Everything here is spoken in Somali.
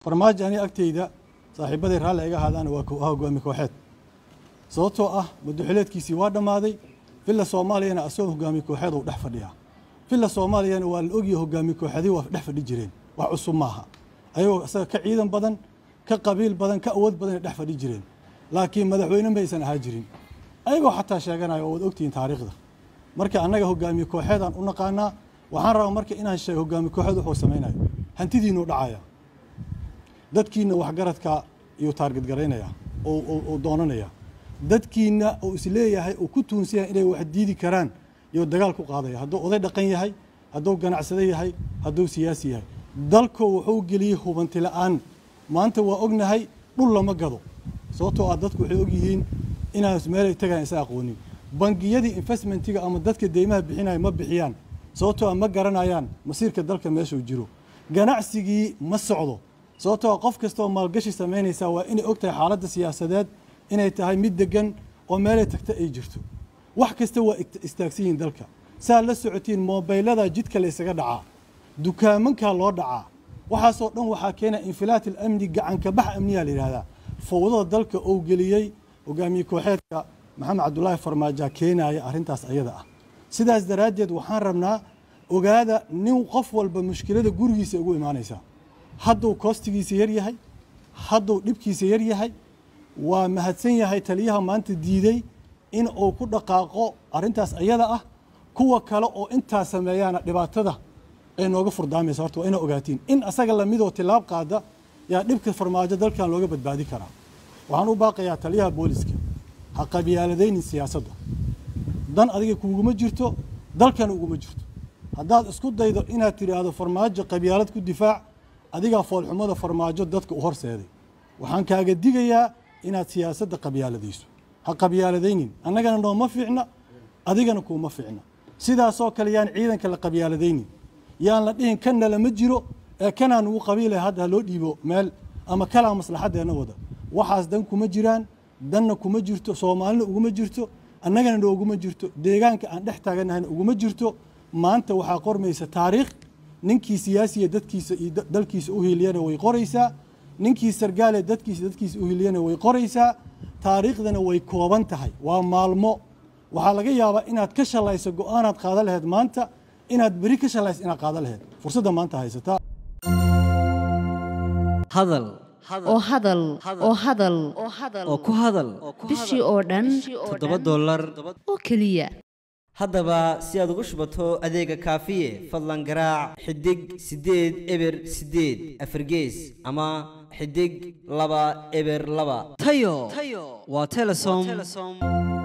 farmaajo aniga agteyda saaxiibaday raalli iga ahaadaana waa ko- hogaami kooxeed sababtoo ah madaxweyneedkiisii waa dhammaaday villa soomaaliyana asagoo hogaami kooxeed uu dhex fadhiyaa villa soomaaliyana waa la ogyahay hogaami kooxeedii waa dhex fadhi jireen wax cusub maaha ayagoo isaga ka ciidan badan ka qabiil badan ka awood badan ay dhex fadhi jireen laakiin madaxweyne maysan ahaa jirin ayagoo xataa sheeganaya oo waad ogtihiin taariikhda marka annaga hogaamiye kooxeedaan u naqaanaa waxaan rabaa marka inaan sheego hogaami kooxeed wuxuu samaynayo hantidiinuu dhacaya dadkiina waxgaradka iyuu taarget garaynaya oo oo- oo doonanaya dadkiina uu isleeyahay uu ku tuunsan yahay inay wax diidi karaan iyuu dagaal ku qaadaya hadduu oday dhaqan yahay hadduu ganacsado yahay hadduu siyaasi yahay dalku wuxuu geliyey hubanti la'aan maanta waa ognahay dhul lama gado sababtoo ah dadku waxay ogyihiin inaan meelay tagaan isa aqoonin bangiyadii investmentiga ama dadka deymaha bixinaya ma bixiyaan sababtoo ah ma garanayaan masiirka dalka meeshuu jiro ganacsigii ma socdo sababtoo ah qof kastaoo maalgashi samaynaysaa waa inay og tahay xaaladda siyaasadeed inay tahay mid degan oo meelay tagta ay jirto wax kasta waa igt- istaagsan yihiin dalka saa la socotiin moobaylada jidka la ysaga dhacaa dukaamankaa loo dhacaa waxaasoo dhan waxaa keena infilaat alamni gacanka bax amniyaa la yidhahdaa fowdada dalka uu geliyey hogaamiye kooxeedka maxamed cabdulaahi farmaajo keenaya arrintaas ayada ah sidaas daraaddeed waxaan rabnaa ogaada nin qof walba mushkilada gurigiisa ugu imaanaysaa hadduu koostigiisa yar yahay hadduu dhibkiisa yar yahay waa mahadsan yahay taliyaha maanta diiday in uu ku dhaqaaqo arrintaas ayada ah kuwa kale oo intaa sameeyaana dhibaatada ay nooga furdaamaysa horta waa ina ogaatiin in asaga lamidoo tilaab qaada yaa dhibka farmaajo dalkan looga badbaadi karaa waxaan u baaqayaa taliyaha booliska ha qabyaaladaynin siyaasadda dan adiga kuuguma jirto dalkana uguma jirto haddaad isku daydo inaad tidhaahdo farmaajo qabyaalad ku difaac adigaa foolxumada farmaajo dadka u horseeday waxaan kaaga digayaa inaad siyaasadda qabyaaladayso ha qabyaaladaynin annagana nooma fiicna adigana kuuma fiicna sidaasoo kale yaan ciidanka la qabyaaladaynin yaan la dhihin kanna lama jiro ee kanaa nugu qabiilay hadda ha loo dhiibo meel ama kalaa maslaxaddeenna wada waxaas dan kuma jiraan danna kuma jirto soomaalina uguma jirto annagana nooguma jirto deegaanka aan dhex taaganahayna uguma jirto maanta waxaa qormaysa taariikh ninkii siyaasiya dadkiisa iyo da- dalkiisa u hiiliyana way qoraysaa ninkii sargaale dadkiisa dadkiisa u hiiliyana way qoraysaa taariikhdana way kooban tahay waa maalmo waxaa laga yaabaa inaad ka shalayso go-aanaad qaadan lahayd maanta inaad beri ka shalayso inaad qaadan lahayd fursadda maanta haysataa hadal oo hadal oo hadal oo ku hadal bishii oo dhan toddoba dollar oo keliya haddaba si aad ugu shubato adeega kaafiye fadlan garaac xidig siddeed eber siddeed afargees ama xidig laba eber laba tayo waa telesom